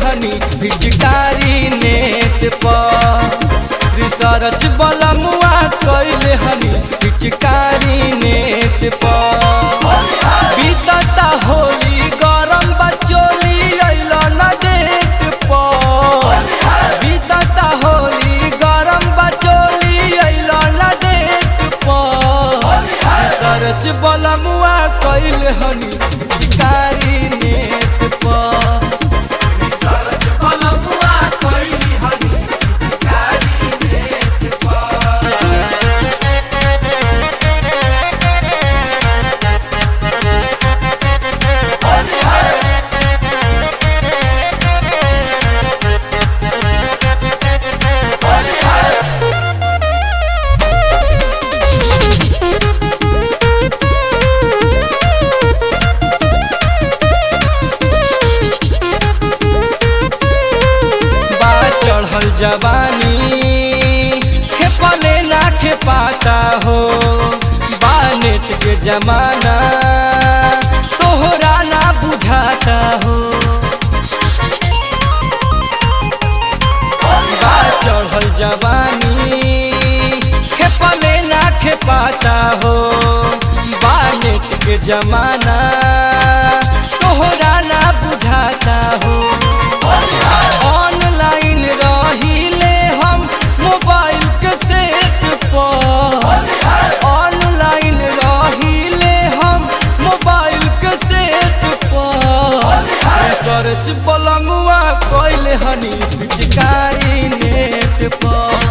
हनी पिचकारी नेट पर रिसर्च बलमुआ कैले हनी पिचकारी नेट पर बीतता होली गरम बचोली अइल न डेट पर बीतता होली गरम बचोली अइल न डेट पर रिसर्च बलमुआ कैले हनी पिचकारी नेट पर बा चढ़ल जवानी खेपले ना खेपाता हो बा नेट के जमाना तोहरा ना बुझाता हो बा चढ़ल जवानी खेपले ना खेपाता हो बा नेट के जमाना तोहरा ना बुझाता हो ऑनलाइन रहिले हम मोबाइल के सेट पर ऑनलाइन रहिले हम मोबाइल के सेट पर सर्च बलमुआ कैले हनी पिचकारी नेट पर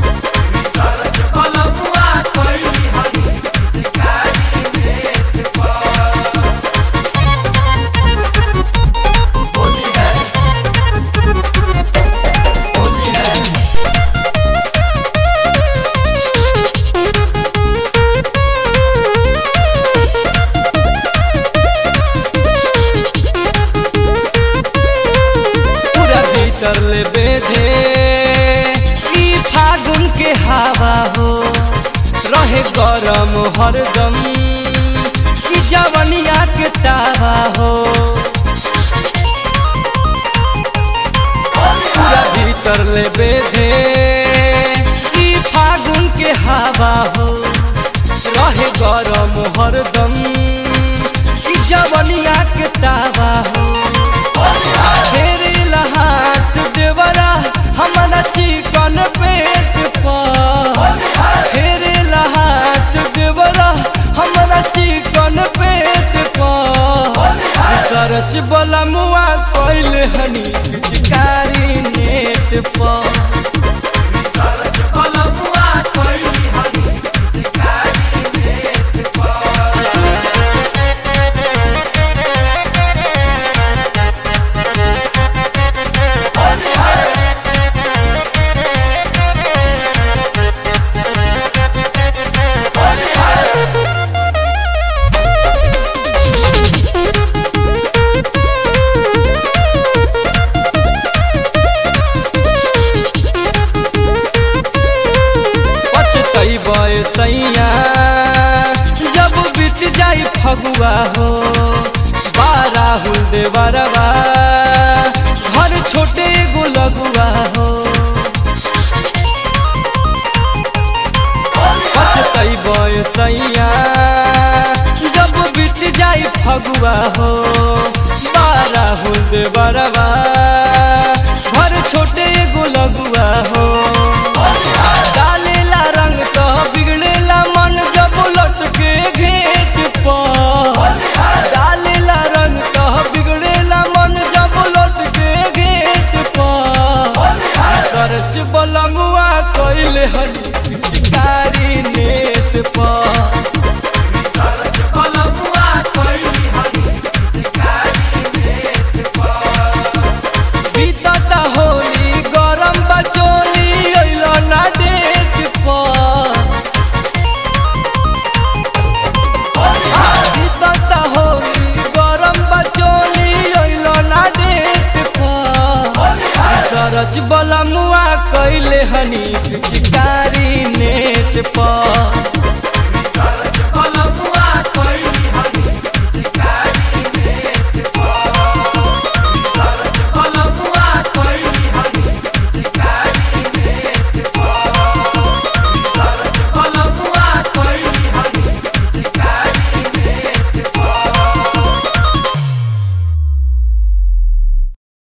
पूरा भीतर ले बेधे ई फागुन के हवा हो रहे गरम हरदम ई जवनिया के तावा हो पूरा भीतर ले बेधे ई फागुन के हवा हो रहे गरम हरदम ई जवनिया के तावा हो फेरे लहाट देवरा हमारा चिकन पेट पर फेरे लहाट देवरा हमारा चिकन पेट पर सरच बलमुआ कैले हनी पिचकारी नेट पर पछतैबै सैया जब बीत जाई फगुआ हो बाराहुल देवरवा घर छोटे गो लगुआ हो पछतैबै सैया जब बीत जाई फगुआ हो बाराहुल देवरवा घर छोटे गो लगुआ हो डालेला रंग तो बिगड़ेला मन जब लटके घेट पर डालेला रंग तो बिगड़ेला मन जब लटके घेट पर सरच बलमुआ कैले हनी पिचकारी नेट पर बीतता होली गरम बचोली अइल ना डेट पर बीतता होली गरम बचोली अइल ना डेट पर सरच बल